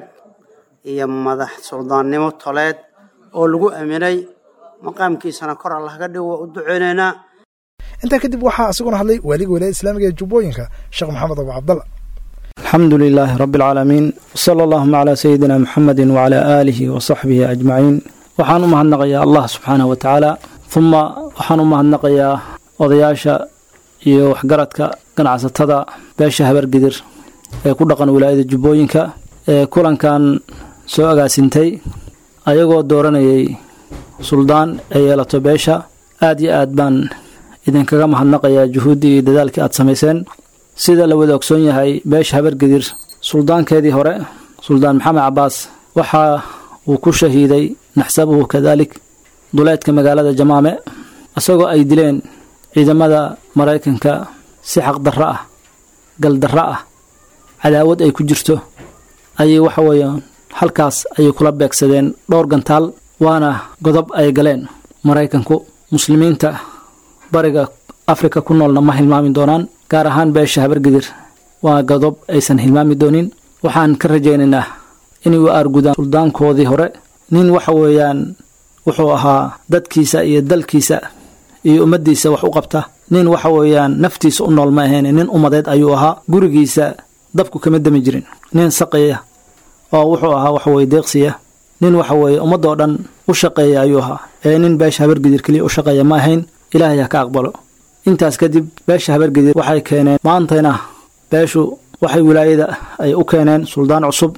iyo madax suldaannimo toleed oo lagu aaminay maqaamkiisana kor allah ka dhigo waa u duceynaynaa intaa kadib waxaa isaguna hadlay waaliga wilaayada islaamiga ee jubbooyinka sheekh maxamed abu cabdalla alxamdu lilaahi rabbi alcaalamiin wsala allahuma calaa sayidina muxamedin wacalaa aalihi wa saxbihi ajmaciin waxaan u mahadnaqayaa allah subxaanahu wa tacaala uma waxaan u mahadnaqayaa odayaasha iyo waxgaradka ganacsatada beesha habargidir ee ku dhaqan wilaayada jubbooyinka ee kulankan soo agaasintay ayagoo dooranayay suldaan ee yeelato beesha aad iyo aad baan idinkaga mahadnaqayaa juhuuddii iyo dadaalkii aad samayseen sida la wada ogsoon yahay beesha habargidir suldaankeedii hore suldaan maxamed cabaas waxa uu ku shahiiday naxsabuhu kadalik duleedka magaalada jamaame isagoo ay dileen ciidamada maraykanka si xaqdarro ah galdarro ah cadaawad ay ku jirto ayay waxa weeyaan halkaas ayay kula beegsadeen dhowr gantaal waana godob ay galeen maraykanku muslimiinta bariga afrika ku noolna ma hilmaami doonaan gaar ahaan beesha habargidir waa godob aysan hilmaami doonin waxaan ka rajaynaynaa inay u aargudaan suldaankoodii hore nin waxa weeyaan wuxuu ahaa dadkiisa iyo dalkiisa iyo ummaddiisa wax u qabta nin waxa weeyaan naftiisa u nool ma ahayn nin ummadeed ayuu ahaa gurigiisa dabku kama dami jirin nin saqaya oo wuxuu ahaa waxaweye deeqsiya nin waxa weeye ummadoo dhan u shaqeeya ayuu ahaa ee nin beesha habargidir keliya u shaqeeya ma ahayn ilaahay ha ka aqbalo intaas kadib beesha habargidir waxay keeneen maantayna beeshu waxay wilaayada ay u keeneen suldaan cusub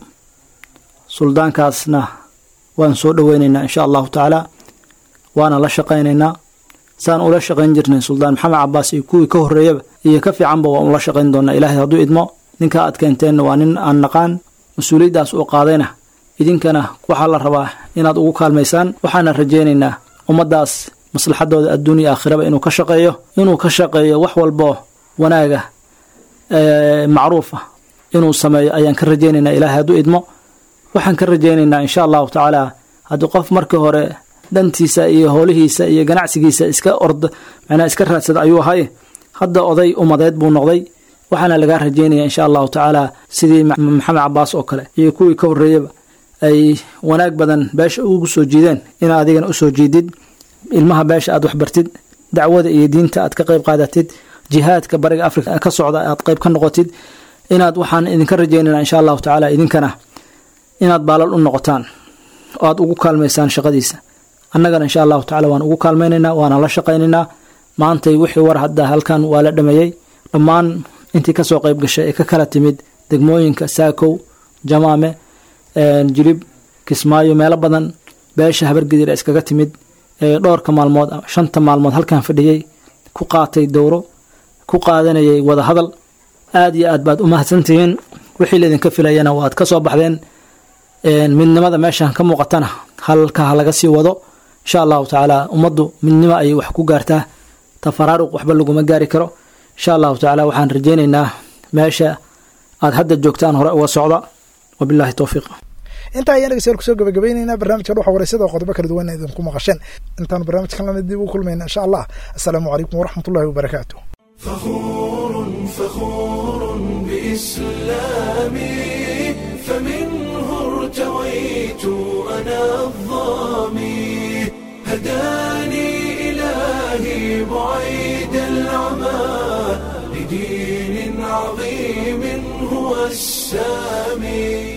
suldaankaasna waan soo dhoweynaynaa insha allahu tacaala waana la shaqaynaynaa saan ula shaqayn jirnay suldaan maxamed cabaas iyo kuwii ka horreeyaba iyo ka fiicanba waan ula shaqayn doonaa ilaahay hadduu idmo ninkaa aad keenteenna waa nin aan naqaan mas-uuliyaddaas uu qaadayna idinkana waxaa la rabaa inaad ugu kaalmaysaan waxaana rajaynaynaa ummaddaas maslaxadooda adduuniya aakhiraba inuu ka shaqeeyo inuu ka shaqeeyo wax walboo wanaaga macruufa inuu sameeyo ayaan ka rajaynaynaa ilaahay hadduu idmo waxaan ka rajaynaynaa insha allahu tacaala haddii qof markii hore dantiisa iyo hoolihiisa iyo ganacsigiisa iska ord macnaa iska raadsada ayuu ahay hadda oday umadeed buu noqday waxaana lagaa rajaynaya insha allahu tacaala sidii maxamed cabaas oo kale iyo kuwii ka horreeyaba ay wanaag badan beesha ugu soo jiideen inaad adigana usoo jiidid ilmaha beesha aad waxbartid dacwada iyo diinta aad ka qayb qaadatid jihaadka bariga afrika ka socda aad qayb ka noqotid inaad waxaan idinka rajaynayna insha allahu tacaala idinkana inaad baalal u noqotaan oo aad ugu kaalmaysaan shaqadiisa annagana insha allahu tacala waan ugu kaalmaynaynaa waana la shaqaynaynaa maantay wixii war hadda halkan waa la dhameeyey dhammaan intii kasoo qayb gashay ee ka kala timid degmooyinka saakow jamaame jilib kismaayo meelo badan beesha habargedir ee iskaga timid ee dhowrka maalmood shanta maalmood halkan fadhiyey ku qaatay dowro ku qaadanayay wada hadal aada iyo aad baad u mahadsantihiin wixii laydinka filayana waad ka soo baxdeen midnimada meeshan ka muuqatana halka ha laga sii wado insha allahu tacaala ummaddu midnimo ayay wax ku gaartaa tafaraaruq waxba laguma gaari karo insha allahu tacaala waxaan rajeyneynaa meesha aad hadda joogtaan hore uga socda wabillahi towfiiq intaa ayaan dhegeystayaal kusoo gabagabaynaynaa barnaamijka dhuxa wareysada oo qodobo kala duwan idinku maqasheen intaanu barnaamijkan lamid dib u kulmayna insha allah assalaamu calaykum waraxmat ullahi wabarakaatu فخور فخور بإسلامي فمنه ارتويت أنا الظامي هداني إلهي بعيد العمى لدين عظيم هو السامي